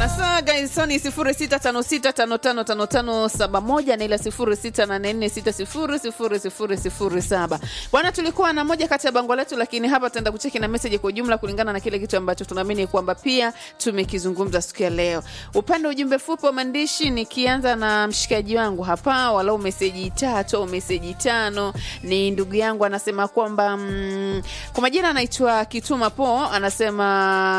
Asa gaisoni 0656555571 na ile 0684600007. Bwana, tulikuwa na moja kati ya bango letu, lakini hapa tutaenda kucheki na message kwa ujumla kulingana na kile kitu ambacho tunaamini kwamba pia tumekizungumza siku ya leo. Upande wa ujumbe fupi wa maandishi, nikianza na mshikaji wangu hapa, walau meseji tatu au meseji tano, ni ndugu yangu anasema kwamba mm, kwa majina anaitwa Kituma Po, anasema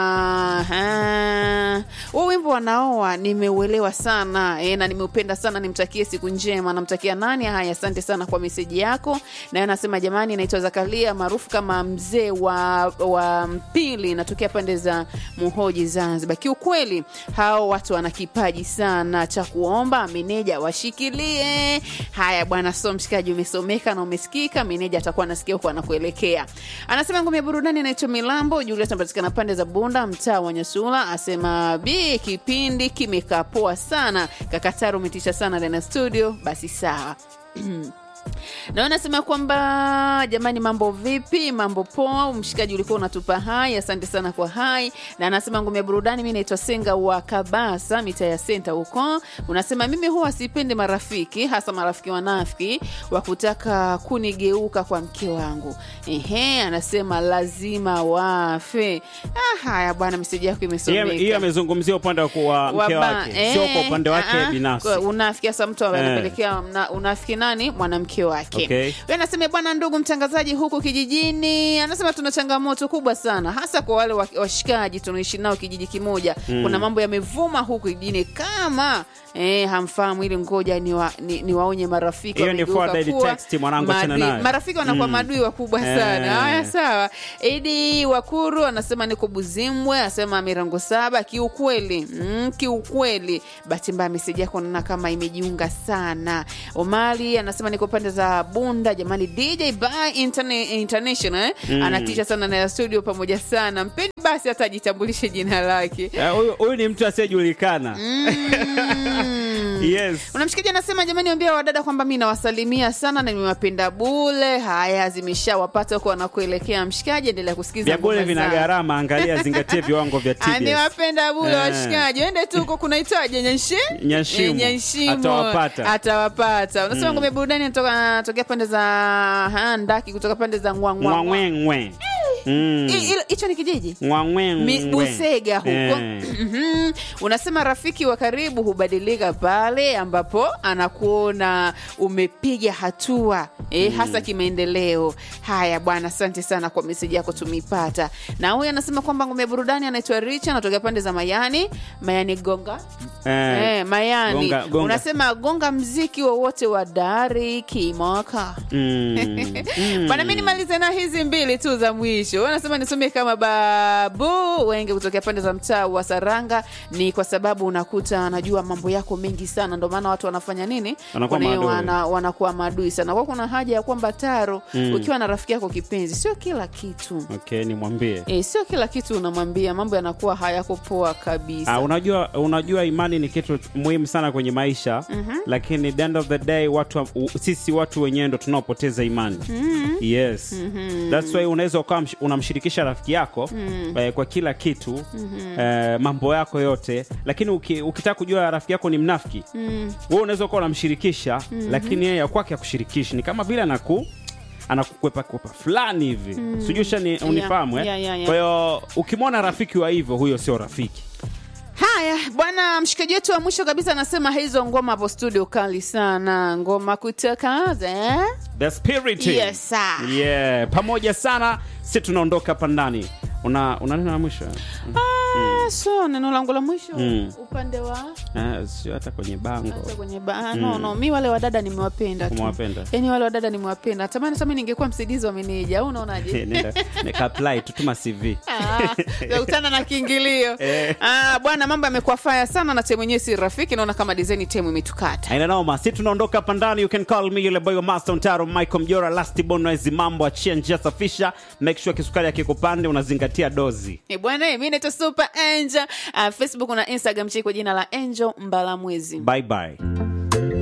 ah, huu wimbo wanaoa nimeuelewa sana e, na nimeupenda sana, nimtakie siku njema. Namtakia nani? Haya, asante sana kwa meseji yako. Naye anasema jamani, naitwa Zakaria maarufu kama mzee wa, wa Mpili, natokea pande za Muhoji, Zanzibar. Kiukweli hao watu wana kipaji sana cha kuomba, meneja washikilie. Haya bwana, so mshikaji, umesomeka na umesikika, meneja atakuwa anasikia huko anakuelekea. Anasema ngome ya burudani inaitwa Milambo. Julius anapatikana pande za Bunda, mtaa wa Nyasula. Asema bi kipindi kimekaa poa sana, kakataru umetisha sana ndani ya studio. Basi sawa na anasema kwamba jamani, mambo vipi? Mambo poa. Mshikaji ulikuwa unatupa hai, asante sana kwa hai. Na anasema ngome ya burudani, mi naitwa Senga wa Kabasa, mita ya senta huko. Unasema mimi huwa sipendi marafiki, hasa marafiki wanafiki wa kutaka kunigeuka kwa mke wangu. Ehe, anasema lazima wafe. Ah, haya bwana, meseji yako imesomeka. hiyo amezungumzia upande wa kuwa mke Waba- wake sio kwa upande wake ah, ah, binafsi kwa unafiki hasa mtu Eh. anapelekea mna- unafiki nani mwanamke wake Okay. Yeye anasema bwana ndugu mtangazaji huku kijijini anasema tuna changamoto kubwa sana hasa kwa wale wa- washikaji tunaishi nao kijiji kimoja kuna mambo yamevuma huku kijijini kama eh, hamfahamu ili ngoja ni, wa, ni, ni waonye marafiki Hiyo ni wamegeuka forward kuwa text, mwanangu, achana maadui. nayo. marafiki wanakuwa Mm. madui wakubwa Eh. sana haya sawa idi wakuru anasema niko buzimbwe anasema mirango saba kiukweli mm, kiukweli bahati mbaya meseji yako naona kama imejiunga sana omari anasema niko pande za bunda jamani dj by Interne, international eh? anatisha sana na ya studio pamoja sana mpeni basi hata ajitambulishe jina lake Eh, huyu huyu ni mtu asiyejulikana yes unamshikaji anasema jamani wambia wadada kwamba mi nawasalimia sana na nimewapenda bule haya zimeshawapata huko wanakuelekea mshikaji endelea kusikiza vya bure ngoma vina zangu. gharama angalia zingatie viwango vya TBS. amewapenda bule Eh. washikaji wende tu huko kunaitwaje nyanshi Nyashimu. Eh, nyanshimo Atawapata. atawapata unasema ngome burudani anatoka- anatokea pande za ha, ndaki kutoka pande za ngwangwa ngwangwengwe Mm. hicho ni kijiji Mi- ngwangwengwe Busega huko Eh. Mhm. unasema rafiki wa karibu hubadilika pale ambapo anakuona umepiga hatua e, hasa kimaendeleo. Haya bwana, asante sana kwa meseji yako tumeipata. Na huyu anasema kwamba ngome ya burudani anaitwa Richa, anatokea pande za Mayani, Mayani Gonga Eh. Eh, Mayani Gonga- gonga. unasema gonga mziki wowote wa dari kimoka Mm. bwana mi nimalize na hizi mbili tu za mwisho wanasema nisomie kama babu wenge kutokea pande za mtaa wa saranga ni kwa sababu unakuta anajua mambo yako mengi sana ndio maana watu wanafanya nini Wanakuwa Kuna- maadui. wana, wanakuwa maadui sana kwa kuna haja ya kwamba taro ukiwa na rafiki yako kipenzi sio kila kitu okay nimwambie E, sio kila kitu unamwambia mambo yanakuwa hayako poa kabisa Ah, unajua unajua imani ni kitu muhimu sana kwenye maisha lakini the end of the day watu u, sisi watu wenyewe ndo tunaopoteza imani yes that's why unaweza ukawa msh- unamshirikisha rafiki yako eh, kwa kila kitu eh, mambo yako yote lakini uki, ukitaka kujua rafiki yako ni mnafiki wewe unaweza ukawa unamshirikisha lakini yeye ya kwake akushirikishi ni kama vile anaku anakukwepa kwepa fulani hivi sijui ushani unifahamu eh? yeah, yeah, yeah. kwa hiyo ukimwona rafiki wa hivyo huyo sio rafiki Haya bwana, mshikaji wetu wa mwisho kabisa anasema hizo ngoma hapo studio kali sana, ngoma kutoka eh? the spirit Yes, sir. yeah pamoja sana si tunaondoka hapa ndani una una neno la mwisho Ah, so neno langu la mwisho Mm. upande wa Eh, sio hata kwenye bango hata kwenye ba no, no, mi wale wadada nimewapenda tu, Umewapenda? yani wale wadada nimewapenda. Natamani hata mi ningekuwa msaidizi wa meneja, au unaonaje? Nenda- nikaapply tutuma cv kutana na kiingilio Eh. ah, bwana, mambo yamekuwa faya sana na temu yenyewe si rafiki. Naona kama design temu imetukata. aina noma si tunaondoka hapa ndani you can call me yule boy wa master mtaro michael mjora last bonoezi mambo achia njia safisha make sure kisukari akikupande unazingatia dozi Eh, bwana, eh, mi naitwa Super Angel. Ah, Facebook na Instagram cheki kwa jina la Angel Mbalamwezi. bye bye